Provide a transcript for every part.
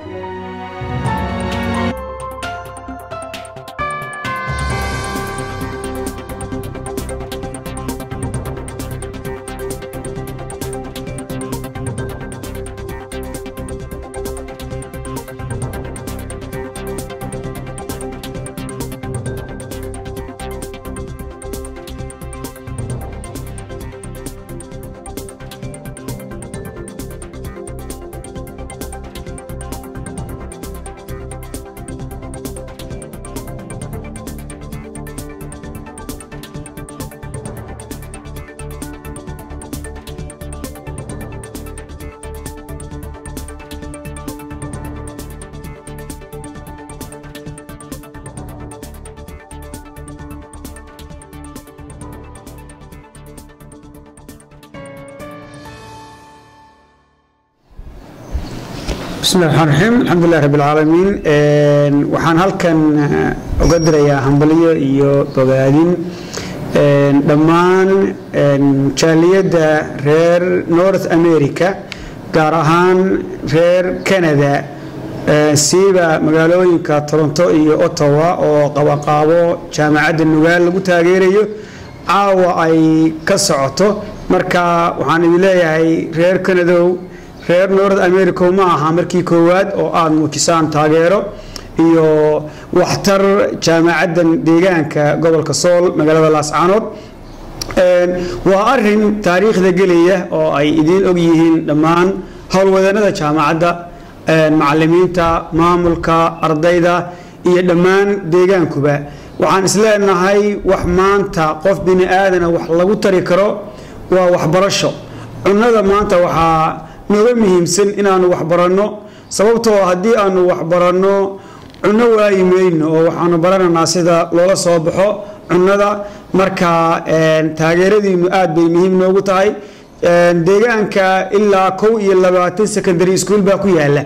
bismillahi raxmaan raxiim alxamdulilah rabbi alcaalamiin waxaan halkan uga dirayaa hambalyo iyo bogaadin dhammaan jaaliyadda reer north america gaar ahaan reer canada siiba magaalooyinka toronto iyo ottawa oo qabaqaabo jaamacadda nugaal lagu taageerayo caawa ay ka socoto marka waxaan idin leeyahay reer canadow reer north america ma aha markii koowaad oo aada muujisaan taageero iyo waxtar jaamacaddan deegaanka gobolka sool magaalada laascaanood waa arin taariikhda gelaya oo ay idiin og yihiin dhammaan howlwadeennada jaamacadda macalimiinta maamulka ardayda iyo dhammaan deegaankuba waxaan isleenahay wax maanta qof bini aadana wax lagu tari karo waa waxbarasho cunnada maanta waxaa nooga muhiimsan inaanu waxbaranno sababtoo haddii aanu waxbaranno cunno waayi mayno oo waxaanu baranaynaa sida loola soo baxo cunnada marka taageeradiinu aad bay muhiim noogu tahay deegaanka ilaa kow iyo labaatan secondary school baa ku yaala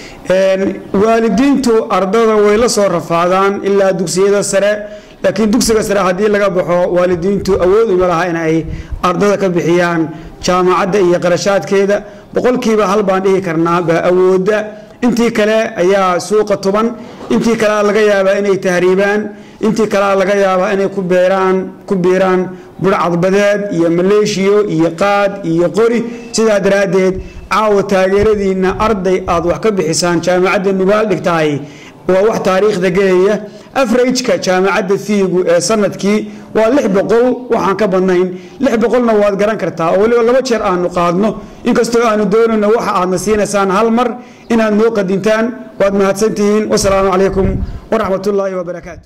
waalidiintu ardada way la soo rafaadaan ilaa dugsiyada sare laakiin dugsiga sare haddii laga baxo waalidiintu awood uma laha inay ardada ka bixiyaan jaamacadda iyo qarashaadkeeda boqolkiiba hal baan dhihi karnaa baa awoodda intii kale ayaa suuqa tuban intii kalea laga yaabaa inay tahriibaan intii kalea laga yaabaa inay ku beeraan ku biiraan burcadbadeed iyo maleeshiyo iyo qaad iyo qori sidaa daraaddeed caawa taageeradiinna arday aad wax ka bixisaan jaamacadda nugaal dhigtahay waa wax taariikhda gelaya afrajka jaamacadda fiigu ee sanadkii waa lix boqol waxaan ka badnayn lix boqolna waad garan kartaa oo weliba laba jeer aanu qaadno inkastoo aanu doonayno waxa aadna siinaysaan hal mar inaad noo qadintaan waad mahadsantihiin wasalaamu calaykum waraxmat ullaahi wabarakaatu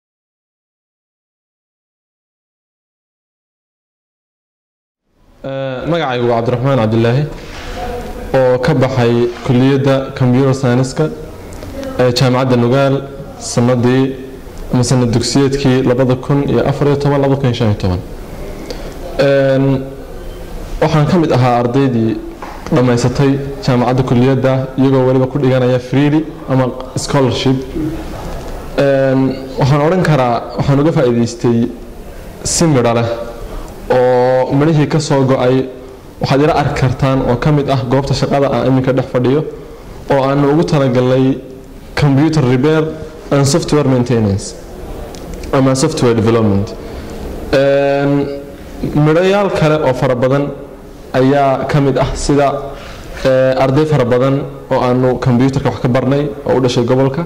magacaygu waa cabdiraxmaan cabdilaahi oo ka baxay kuliyadda computer scienska ee jaamacadda nugaal sanadii ama sanad dugsiyeedkii labada kun iyo afariyo toban labada kun iyo shan iyo toban waxaan ka mid ahaa ardaydii dhammaysatay jaamacadda kuliyadda iyagoo weliba ku dhiganaya freely ama scholarship waxaan odhan karaa waxaan uga faa'iidaystay si midho leh oo midhihii ka soo go-ay waxaad ila arki kartaan oo ka mid ah goobta shaqada aan iminka dhex fadhiyo oo aanu ugu talagalnay computer repair and software maintenance ama software development midhayaal kale oo fara badan ayaa ka mid ah sida arday fara badan oo aanu combyuterka wax ka barnay oo u dhashay gobolka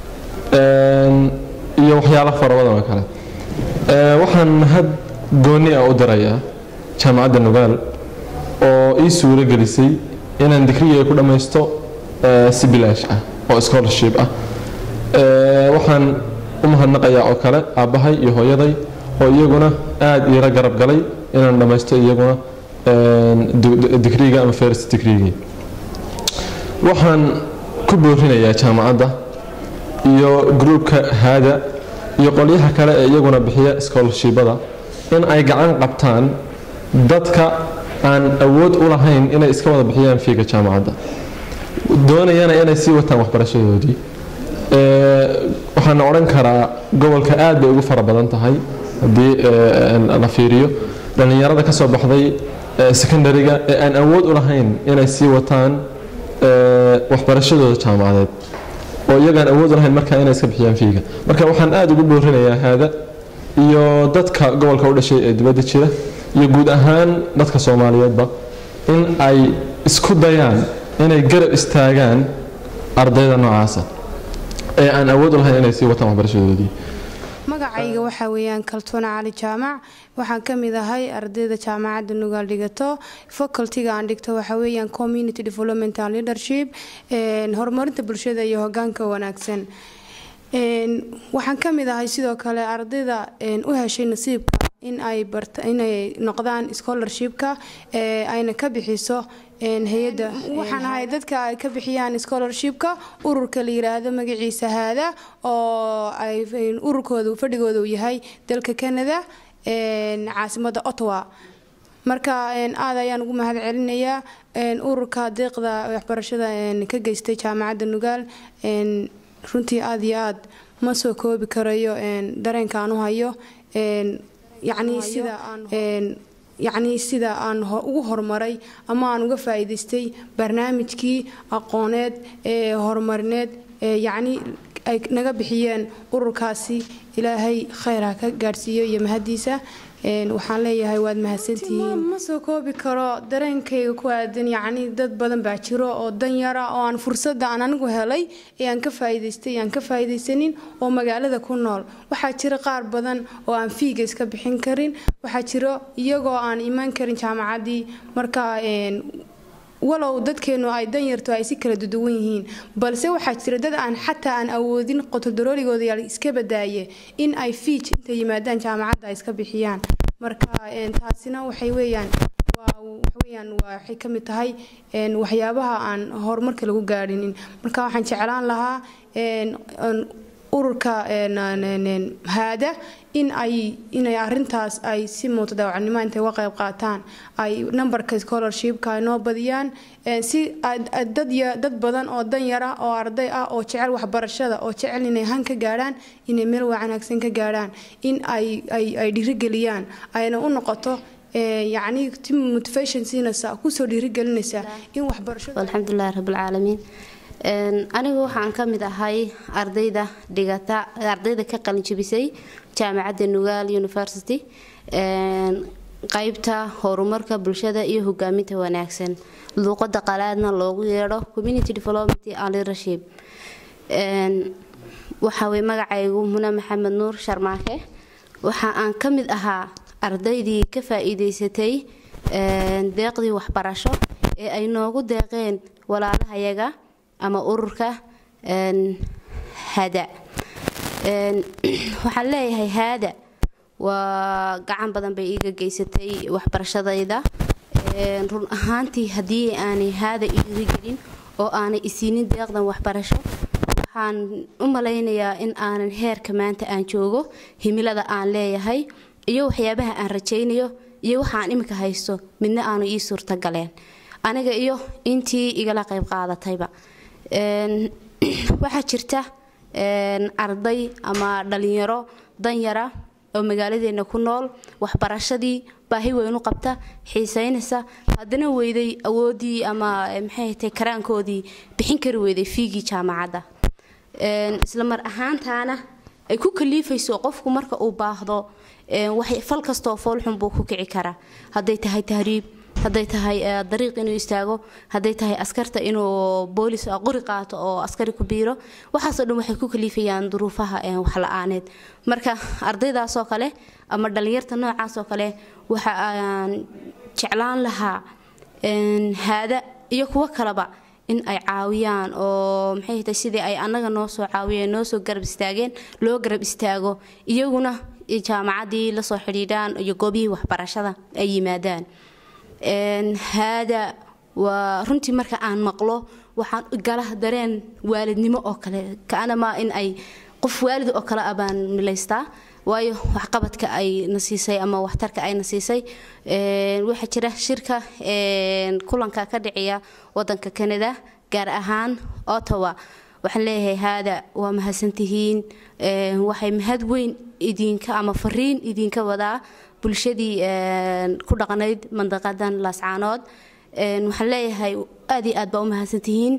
iyo waxyaalo fara badan oo kale waxaan mahad gooni ah u dirayaa jaamacadda nugaal oo ii suuro gelisay inaan digriga ku dhammaysto si bilaash ah oo scholarship ah waxaan u mahadnaqayaa oo kale aabbahay iyo hooyaday oo iyaguna aada iila garab galay inaan dhammaysto iyaguna digriga ama first digrigii waxaan ku boorinayaa jaamacadda iyo gruubka haada iyo qolyaha kale ee iyaguna bixiya scholarshipada in ay gacan qabtaan dadka aan awood u lahayn inay iska wada bixiyaan fiiga jaamacadda doonayana inay sii wataan waxbarashadoodii waxaana odhan karaa gobolka aad bay ugu fara badan tahay haddii la fiiriyo dhallinyarada ka soo baxday secondariga ee aan awood u lahayn inay sii wataan waxbarashadooda jaamacadeed oo iyagaan awood lahayn markaa inay iska bixiyaan fiiga marka waxaan aada ugu boorinayaa haada iyo dadka gobolka u dhashay ee dibadda jira iyo guud ahaan dadka soomaaliyeedba in ay isku dayaan inay garab istaagaan ardayda noocaasa ee aan awood u lahayn inay sii wataan waxbarashadoodii magacayga waxaa weeyaan kaltuuna cali jaamac waxaan ka mid ahay ardayda jaamacadda nugaal dhigato facultiga aan dhigto waxaa weeyaan community development and leadership horumarinta bulshada iyo hogaanka wanaagsan waxaan ka mid ahay sidoo kale ardayda u heshay nasiibka in ay inay noqdaan scholarshipka ayna ka bixiso hay-adda waxaan ahay dadka ay ka bixiyaan scholarshipka ururka la yiraahdo magaciisa haada oo ay ururkooda fadhigooda uu yahay dalka canada caasimada ottawa marka aad ayaan ugu mahad celinayaa ururka deeqda waxbarashada ka geystay jaamacadda nugaal runtii aad iyo aad ma soo koobi karayo dareenka aan u hayo yacnii sida aan yacnii sida aan ugu horumaray ama aan uga faa'iidaystay barnaamijkii aqooneed ee horumarineed ee yacnii ay naga bixiyeen ururkaasi ilaahay khayr ha ka gaadhsiiyo iyo mahadiisa waxaan leeyahay waad mahadsantihiin ma soo koobi karo dareenkayga ku aadan yacnii dad badan baa jiro oo danyara oo aan fursadda aan anigu helay ee aan ka faa'iidaystay aan ka faa'iidaysanin oo magaalada ku nool waxaa jira qaar badan oo aan fiiga iska bixin karin waxaa jiro iyagoo aan imaan karin jaamacaddii marka walow dadkeenu ay danyarto ay si kala duduwan yihiin balse waxaa jira dad aan xataa aan awoodin qotoldaroorigooda yaal iska badaaye in ay fiij intay yimaadaan jaamacadda ay iska bixiyaan marka taasina waxay weeyaan waxaweyaan waxay ka mid tahay waxyaabaha aan horumarka lagu gaadhinin marka waxaan jeclaan lahaa ururka haada in ay inay arintaas ay si muutadaawacnimo intay uga qayb qaataan ay nambarka scholarshipka ay noo badiyaan si dad badan oo danyara oo arday ah oo jecel waxbarashada oo jecel inay han ka gaadhaan inay meel wanaagsan ka gaadhaan in ay ay dhiirigeliyaan ayna u noqoto yacni ti motivation siinaysa kusoo dhiirigelinaysa in waxbarashada alxamdulilahi rabbilcaalamiin anigu waxaan ka mid ahay ardayda dhigata ardayda ka qalinjabisay jaamacadda nugaal university qaybta horumarka bulshada iyo hogaaminta wanaagsan luuqada qalaadna loogu yeedho community development and leadership waxa weye magacaygu muna maxamed nuur sharmaake waxa aan ka mid ahaa ardaydii ka faa-iideysatay deeqdii waxbarasho ee ay noogu deeqeen walaalahayaga ama ururka hada waxaan leeyahay haada waa gacan badan bay iiga geysatay waxbarashadayda run ahaantii haddii aanay haada iiga gelin oo aanay isiinin deeqdan waxbarasho waxaan u malaynayaa in aanan heerka maanta aan joogo himilada aan leeyahay iyo waxyaabaha aan rajaynayo iyo waxaan iminka haysto midna aanu ii suurtagaleen aniga iyo intii igala qayb qaadatayba waxaa jirta arday ama dhalinyaro danyara oo magaaladeena ku nool waxbarashadii baahi weynu qabta xiiseynaysa haddana weyday awoodii ama maxay tay karaankoodii bixin kari weyday fiigii jaamacadda isla mar ahaantaana ay ku kaliifayso qofku marka uu baahdo fal kastoo foolxun buu ku kici karaa hadday tahay tahriib hadday tahay dariiq inuu istaago hadday tahay askarta inuu boolis qori qaato oo askari ku biiro waxaasoo dhan waxay ku kaliifayaan duruufaha wax la-aaneed marka ardaydaasoo kale ama dhallinyarta noocaasoo kale waxa aan jeclaan lahaa haada iyo kuwo kaleba in ay caawiyaan oo maxay tahay sidii ay annaga noo soo caawiyeen noo soo garab istaageen loo garab istaago iyaguna jaamacaddii lasoo xidhiidhaan iyo goobihii waxbarashada ay yimaadaan haada waa runtii marka aan maqlo waxaan gala dareen waalidnimo oo kale kaanamaa in ay qof waalid oo kale ah baan milaystaa waayo waxqabadka ay na siisay ama waxtarka ay na siisay waxaa jira shirka kulanka ka dhiciya wadanka canada gaar ahaan ottawa waxaan leeyahay haada waa mahadsantihiin waxay mahad weyn idinka ama fariin idinka wadaa bulshadii ku dhaqnayd mandaqadan laascaanood waxaan leeyahay aad iyo aad baa u mahadsantihiin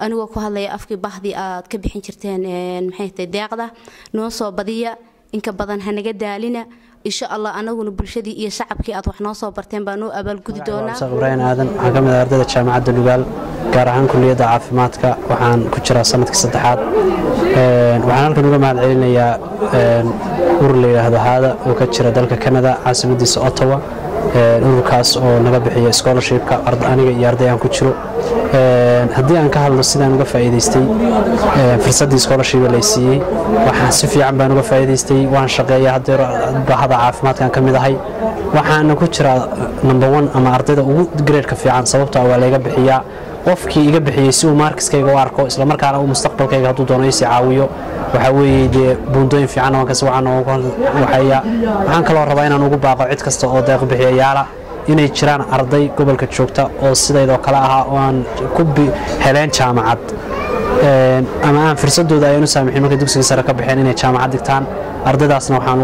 anigoo ku hadlaya afkii bahdii aad ka bixin jirteen maxay tahay deeqda noo soo badiya inka badan hanaga daalina insha allah anaguna bulshadii iyo shacabkii aad wax noo soo barteen baa noo abaalgudi doonaa ibrahim aadan waxaan ka mid ah ardayda jaamacadda nugaal gaar ahaan kulliyadda caafimaadka waxaan ku jiraa sanadkii saddexaad waxaan halkan uga mahad celinayaa urur la yidhaahdo haada oo ka jira dalka canada caasimadiisa ottawa ururkaas oo naga bixiya scholarshipka aniga iyo arday aan ku jiro haddii aan ka hadlo sidaan uga faa'iidaystay fursaddii scholarship lay siiyey waxaan si fiican baan uga faa'iidaystay waan shaqeeya haddeer bahada caafimaadkan ka mid ahay waxaana ku jiraa number one ama ardayda ugu gradeka fiican sababtoo waa layga bixiyaa qofkii iga bixiyey si uu markiskayga u arko islamarkaana uu mustaqbalkayga hadduu doono isii caawiyo waxaa weeye dee buundooyin fiican waan kasi waxaan waxeeya waxaan kaloo rabaa inaan ugu baaqo cid kasta oo deeq bixiyayaala inay jiraan arday gobolka joogta oo sidaydoo kale ahaa oo aan ku heleen jaamacad ama aan fursadooda ayaan u saamixin markay dugsiga sare ka baxeen inay jaamacad dhigtaan ardaydaasna waxaan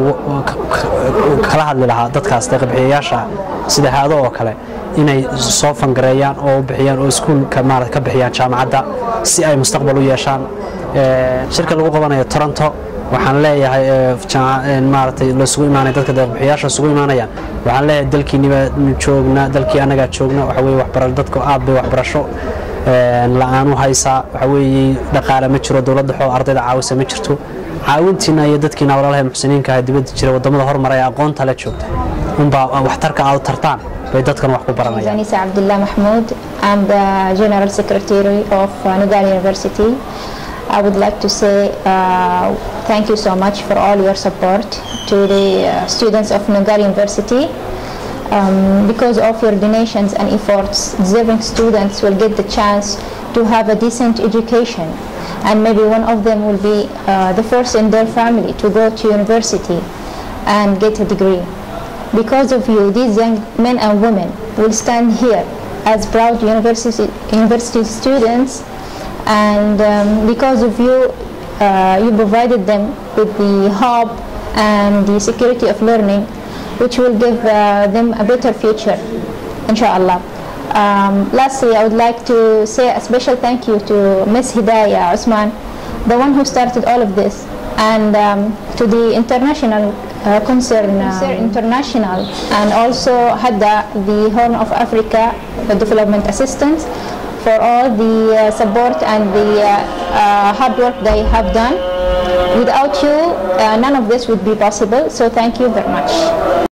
kala hadli lahaa dadkaas deeqbixiyayaasha sida haado oo kale inay soo fangareeyaan oo bixiyaan oo iskuulka maarata ka bixiyaan jaamacadda si ay mustaqbal u yeeshaan shirka lagu qabanayo toronto waxaan leeyahay maaragtay lasugu imaanay dadka deeqbixiyaasha isugu imaanayaan waxaan leeyahay dalkiiniba joogna dalkii annagaa joogna waxa weye waxbara dadka aad bay waxbarasho la-aan u haysaa waxa weeye dhaqaale ma jiro dowladda xoo ardayda caawisa ma jirto caawintiina iyo dadkiina walaalaha muxsiniinka ah dibadda jira wadamada hormaraya aqoonta la joogta unbaa waxtarka aad tartaan bay dadkan wax ku baranayaan Zanisa Abdullah Mahmoud. I'm the General Secretary of uh, Nugal University. I would like to say uh, thank you so much for all your support to the uh, students of Nugal University. Um, because of your donations and efforts, deserving students will get the chance to have a decent education and maybe one of them will be uh, the first in their family to go to university and get a degree. Because of you, these young men and women will stand here as proud university, university students and um, because of you, uh, you provided them with the hope and the security of learning which will give uh, them a better future, inshallah. Um, lastly, I would like to say a special thank you to Ms. Hidayah Usman, the one who started all of this, and um, to the international uh, concern, uh, international, and also HADA, the Horn of Africa Development Assistance, for all the uh, support and the uh, uh, hard work they have done. Without you, uh, none of this would be possible. So thank you very much.